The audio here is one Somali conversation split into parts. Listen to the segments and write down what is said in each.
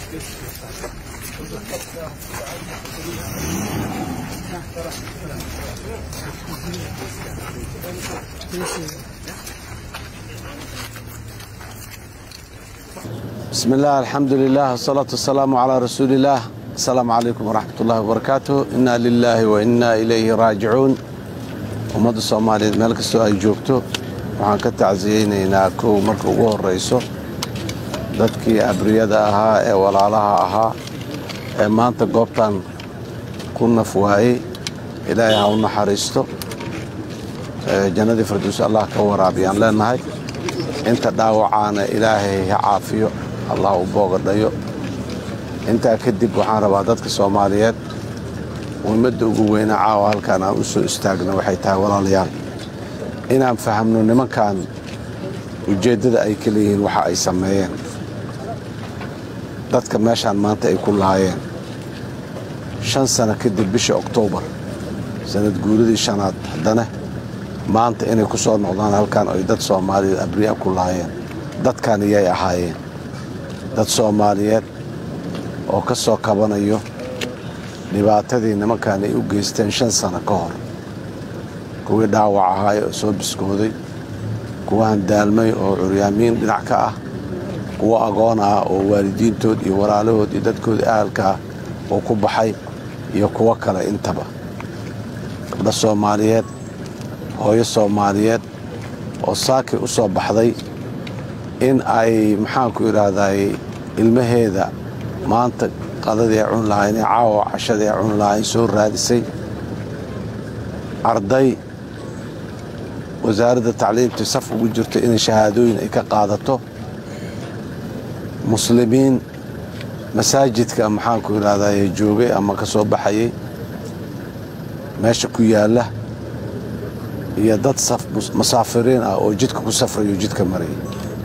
بسم الله الحمد لله والصلاة والسلام على رسول الله السلام عليكم ورحمة الله وبركاته إنا لله وإنا إليه راجعون ummadda soomaaliyeed meel kastoo ay joogto waxaan ka tacsiyeynaynaa kow marka ugu horrayso dadkii abriyada ahaa ee walaalaha ahaa ee maanta goobtan ku naf waayey ilaahay ha u naxariisto jannadii farduus allah ka waraabiyaan leennahay inta dhaawacaana ilaahay ha caafiyo allah u boogadhayo intaa kadib waxaan rabaa dadka soomaaliyeed muhimadda ugu weyna caawa halkaan aan u soo istaagno waxay tahay walaalayaal inaan fahamno nimankan ujeeddada ay ka leeyihiin waxa ay sameeyeen dadka meeshaan maanta ay ku lahaayeen shan sano kadib bishii oktoobar sanad guuridii shanaad haddana maanta inay ku soo noqdaan halkaan ay dad soomaaliyeed abriya ku lahaayeen dadkan iyay ahaayeen dad soomaaliyeed oo ka soo kabanayo dhibaatadii nimankan ay u geysteen shan sano ka hor kuwii dhaawac ahaay oo soo biskooday kuwahan daalmay oo curyaamiin dhinac ka ah kuwo agoon ah oo waalidiintood iyo walaalahood iyo dadkooda ahalka ah oo ku baxay iyo kuwo kale intaba gabdho soomaaliyeed hooyo soomaaliyeed oo saaki u soo baxday in ay maxaanku idhaahday ilmaheeda maanta qadadii ay cuni lahayn ee caawa cashadii ay cuni lahayn soo raadisay arday wasaaradda tacliimta saf ugu jirto inay shahaadooyin ay ka qaadato muslimiin masaajidka maxaanku idhahdaye joogay ama ka soo baxayay meesha ku yaalla iyo dad masaafiriin ah oo jidka ku safrayo jidka marayay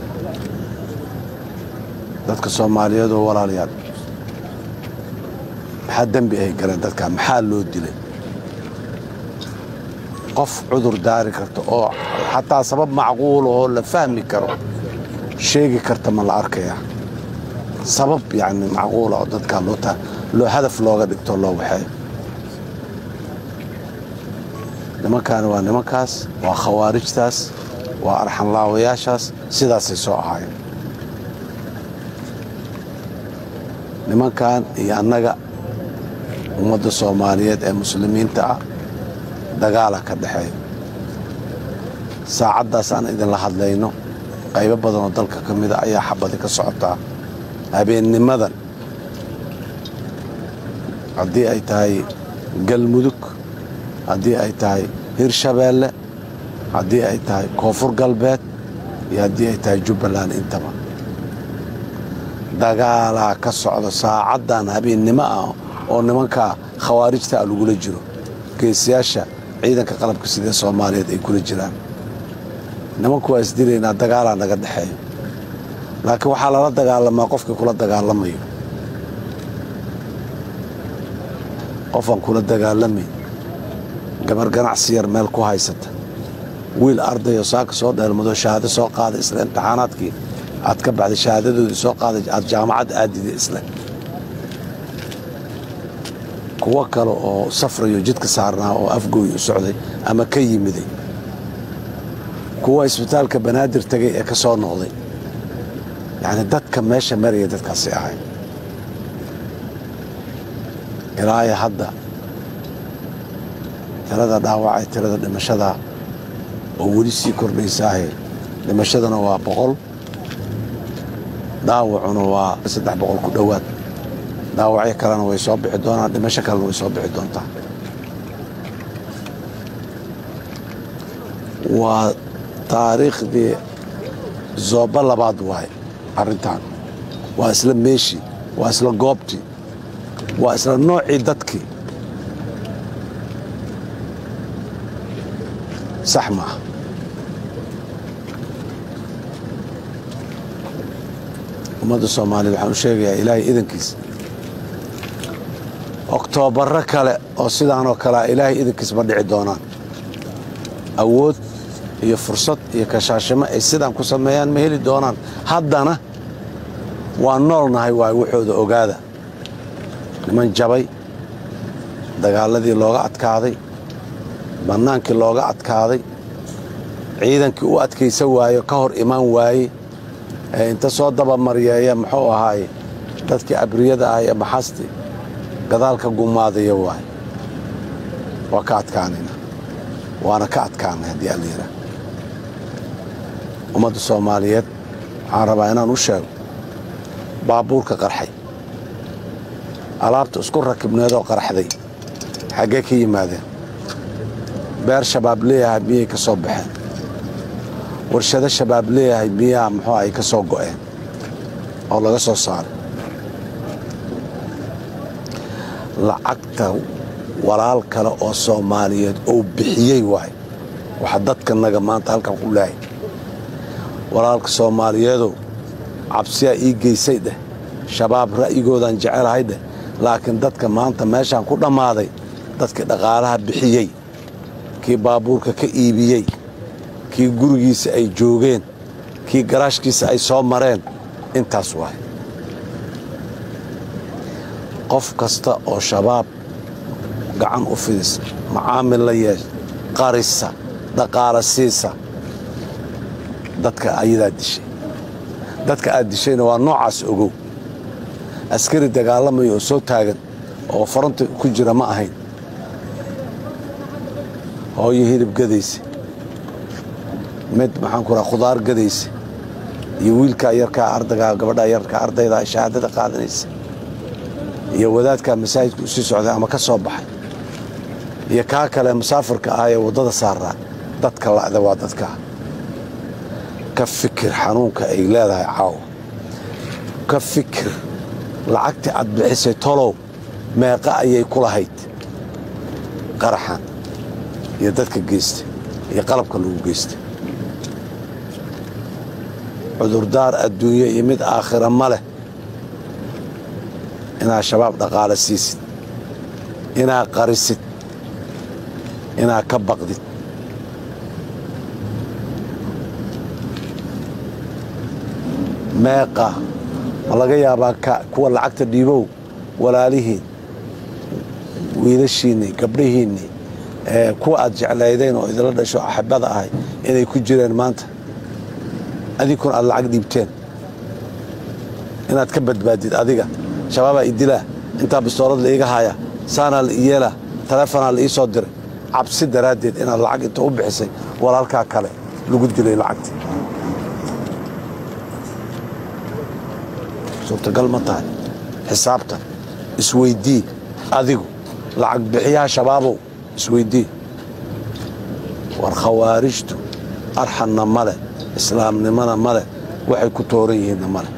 dadka soomaaliyeed oo walaalayaal maxaa dembi ay galeen dadkaa maxaa loo dilay qof cudur daari karta oo xataa sabab macquula oo la fahmi karo sheegi karta ma la arkayaa sabab yacni macquula oo dadkaa loo hadaf looga dhigto loo waxeeyo nimankaani waa nimankaas waa khawaarijtaas waa arxanlaawayaashaas sidaasay soo ahaayeen nimankan iyo annaga ummadda soomaaliyeed ee muslimiinta ah dagaala ka dhexeeya saacaddaas aan idinla hadlayno qaybo badanoo dalka ka mida ayaa xabadi ka socotaa habeennimadan haddii ay tahay galmudug haddii ay tahay hirshabeelle haddii ay tahay koonfur galbeed iyo haddii ay tahay jubbaland intaba dagaalaa ka socda saacaddan habeennimo ah oo nimanka khawaarijta a lagula jiro geesiyaasha ciidanka qalabka sidee soomaaliyeed ay kula jiraan nimanku waa isdilaynaa dagaalaa naga dhexeeyo laakiin waxaa lala dagaalamaa qofkii kula dagaalamayo qofaan kula dagaalamayn gabar ganacsi yar meel ku haysata wiil ardayoo saaka soo dheelmado shahaado soo qaaday isle imtixaanaadkii aad ka baxday shahaadadoodii soo qaaday aad jaamacad aadida isle kuwo kale oo safrayo jidka saarnaa oo afgooy u socday ama ka yimiday kuwa isbitaalka banaadir tegay ee ka soo noqday yacni dadka meesha maraya dadkaasi ahay ilaaya hadda tirada dhaawacay tirada dhimashada oo weli sii kordhaysaahe dhimashadana waa boqol dhaawacuna waa saddex boqol ku dhowaad dhaawacyo kalena way soo bixi doonaan dhimasho kalena way soo bixi doontaa waa taariikhdii zooba labaad waaye arrintan waa isla meeshii waa isla goobtii waa isla noocii dadkii sax maaha ummadda soomaaliyed waxaan u sheegayaa ilaahay idankiis oktoobarro kale oo sidaanoo kalea ilaahay idankiis ma dhici doonaan awood iyo fursad iyo kashaashimo ay sidaan ku sameeyaan ma heli doonaan haddana waan noolnahay waay waxooda ogaada niman jabay dagaaladii looga adkaaday bannaankii looga adkaaday ciidankii u adkaysan waayo ka hor imaan waaye ee inta soo dabamaryeeya muxuu ahaaye dadkii abriyada ah ee maxasti gadaalka gumaadaya waay waa ka adkaanayna waana ka adkaanay haddii allayidhaah ummadda soomaaliyeed waxaan rabaa inaan u sheego baabuurka qarxay alaabta isku rakibneedoo qarxday xaggee ka yimaadeen beer shabaab leeyahay miyay ka soo baxeen warshado shabaab leeyahay miyaa muxuu ay ka soo go'een oo laga soo saaray lacagta walaal kale oo soomaaliyeed oo bixiyey waay waxa dadkanaga maanta halkan ku leehay walaalka soomaaliyeedow cabsiyaa ii geysay dheh shabaab ra'yigoodaan jecelahay dheh laakiin dadka maanta meeshaan ku dhammaaday dadkii dhaqaalaha bixiyey kii baabuurka ka iibiyey kii gurigiisa ay joogeen kii garaashkiisa ay soo mareen intaas waay qof kasta oo shabaab gacan u fidisa macaamil la yeesha qarisa dhaqaala siisa dadka ayadaa dishay dadka aad dishayna waa noocaas ogow askari dagaalamaya oo soo taagan oo faranta ku jira ma ahayn hooyo hilib gadaysa mid maxaan ku raha khudaar gadaysa iyo wiilkaa yarkaa ardagaa gabadhaa yarkaa ardayda shahaadada qaadanaysa iyo wadaadkaa masaajidka u sii socday ama ka soo baxay iyo kaa kale musaafirka ah ee waddada saaraa dadka la'da waa dadkaa ka fikir xanuunka ay leedahay caawa ka fikir lacagtii aad bixisay tolow meeqa ayay ku lahayd qaraxan iyo dadka geysta iyo qalabka lagu geysta cudurdaar adduunye iyo mid aakhira ma leh inaad shabaab dhaqaale siisid inaad qarisid inaad ka baqdid meeqa ma laga yaabaa kuwa lacagta dhiibow walaalihiin wiilashiinnii gabdhahiinnii kuwa aad jeclaydeen oo idinla dhasho axibada ahay inay ku jireen maanta adinkuna aad lacag dhiibteen inaad ka badbaadid adiga shabaabaa idilaa intaa bistoolad la iiga haya saanaa la iyeelaa taleefonaa la ii soo diray cabsi daraaddeed inaad lacag inta u bixisay walaalkaa kale lagu dilay lacagtii suurtagal ma tahay xisaabtan isweydii adigu lacag bixiyaha shabaabow isweydii war khawaarijtu arxanna ma leh islaamnimona ma leh waxay ku tooran yihiinna ma leh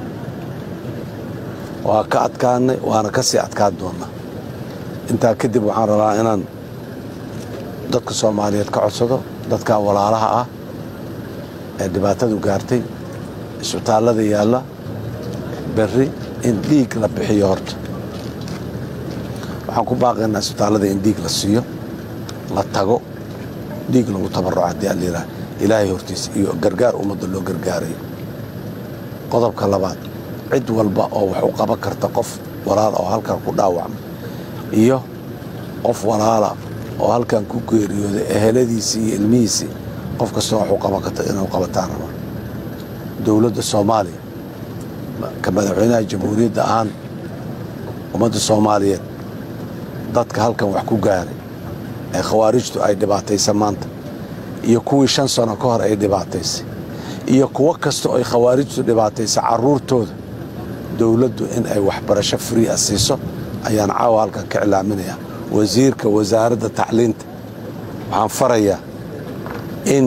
waa ka adkaannay waana ka sii adkaan doonnaa intaa kadib waxaan rabaa inaan dadka soomaaliyeed ka codsado dadkaa walaalaha ah ee dhibaatadu gaartay isbitaallada yaalla berri in dhiig la bixiyo horta waxaan ku baaqaynaa isbitaallada in dhiig la siiyo la tago dhiig lagu tabarruco haddii allayidhaah ilaahay hortiisa iyo gargaar ummadda loo gargaarayo qodobka labaad cid walba oo wax u qaban karta qof walaala oo halkan ku dhaawacmay iyo qof walaala oo halkan ku geeriyooday eheladiisii iyo ilmihiisii qof kastoo wax u qaban karta inuu qabataan raba dowladda soomaaliya ka madaxweynaha jamhuuriyadda ahaan ummadda soomaaliyeed dadka halkan wax ku gaaray ee khawaarijtu ay dhibaataysa maanta iyo kuwii shan sano ka hor ay dhibaataysay iyo kuwo kasta ay khawaarijtu dhibaataysa carruurtooda dowladdu in ay waxbarasho free a siiso ayaan caawa halkan ka cilaaminayaa wasiirka wasaaradda tacliinta waxaan farayaa in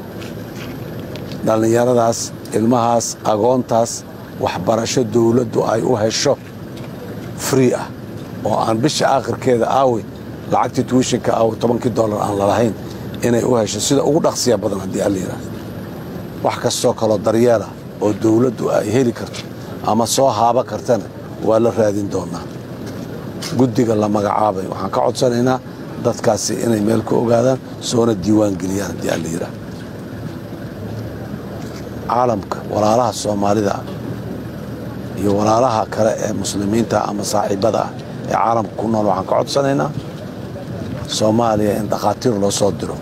dhallinyaradaas ilmahaas agoontaas waxbarasho dowladdu ay u hesho free ah oo aan bisha aakhirkeeda aawey lacagtii tuwishinka aawe tobankii dollar aan lalahayn inay u hesho sida ugu dhaqsiya badan haddii allayidhaah wax kastoo kaloo daryeelah oo dowladdu ay heli karto ama soo haaba kartana waa la raadin doonaa guddiga la magacaabay waxaan ka codsanaynaa dadkaasi inay meel ku ogaadaan soona diiwaan geliyaan haddii allayidhaah caalamka walaalaha soomaalida ah iyo walaalaha kale ee muslimiinta ama saaxiibada ah ee caalamka ku nool waxaan ka codsanaynaa soomaaliya in dhakhaatiir loo soo diro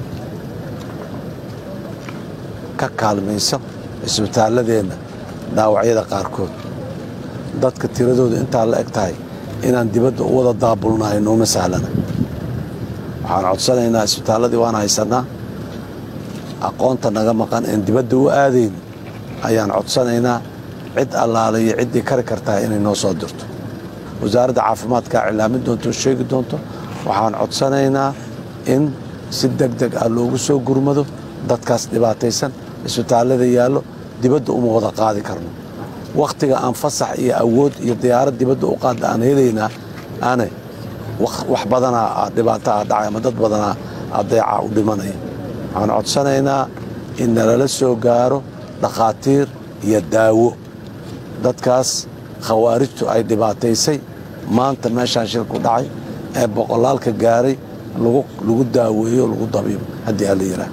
ka kaalmayso isbitaalladeenna dhaawacyada qaarkood dadka tiradooda intaa la eg tahay inaan dibadda u wada daabulnahay nooma sahlana waxaan codsanaynaa isbitaalladii waan haysannaa aqoonta naga maqan een dibadda u aadayn ayaan codsanaynaa cid allaale iyo ciddii kari kartaa inay noo soo dirto wasaaradda caafimaadkaa cilaamin doonto oo sheegi doonto waxaan codsanaynaa in si deg deg ah loogu soo gurmado dadkaas dhibaataysan isbitaallada yaallo dibadda uma wada qaadi karno wakhtiga aan fasax iyo awood iyo diyaarad dibadda u qaadda aan helaynaa ane wax badanaa dhibaato a dhacay ama dad badanaa adeeca u dhimanaya waxaan codsanaynaa in nalala soo gaaro dhakhaatiir iyo daawo dadkaas khawaarijtu ay dhibaataysay maanta meeshaan shilku dhacay ee boqolaalka gaaray lagu daaweeyo lagu dabiibo haddii alla yidhaah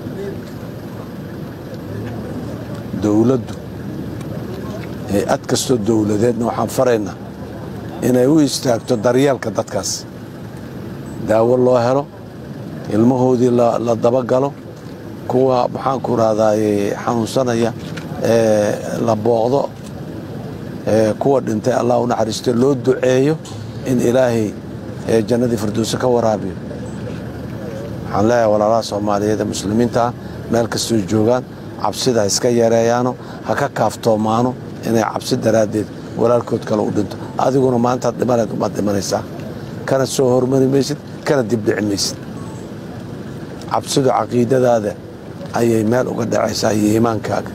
dowladdu hay-ad kastoo dowladeedna waxaan faraynaa inay u istaagto daryeelka dadkaas daawo loo helo ilmahoodii la dabagalo kuwa maxaanku rahdaay xanuunsanaya ee la booqdo kuwa dhintay allah u naxariisto loo duceeyo in ilaahay jannadii firdowse ka waraabiyo waxaan leeyahay walaalaha soomaaliyeed ee muslimiinta ah meel kastoo joogaan cabsida ha iska yareeyaano ha ka kaaftoomaano inay cabsi daraaddeed walaalkood kale u dhinto adiguna maantaad dhimanayd umaad dhimanaysaa kana soo hormari maysid kana dibdhici maysid cabsidu caqiidadaada ayay meel uga dhacaysaa iyo iimaankaaga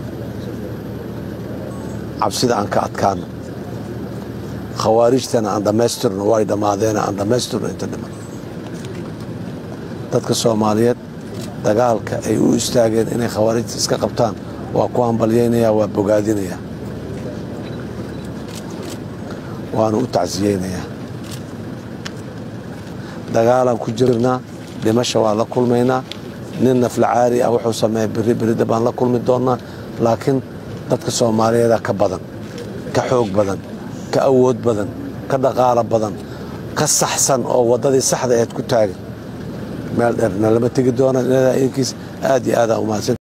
cabsida aan ka adkaano khawaarijtana aan dhammaystirno way dhammaadeena aan dhammaystirno inta dhiman dadka soomaaliyeed dagaalka ay u istaageen inay khawaarijta iska qabtaan waa ku hambalyaynaya waa bogaadinaya waanu u tacsiyeynayaa dagaalaan ku jirnaa dhimasha waan la kulmaynaa nin naflacaari ah wuxuu sameeya beri beridda baan la kulmi doonnaa laakiin dadka soomaaliyeeda ka badan ka xoog badan ka awood badan ka dhaqaalo badan ka saxsan oo waddadii saxda eed ku taagan meel dheerna lama tegi doonaan inadaa inkiis aad iyo aadaa umahadsan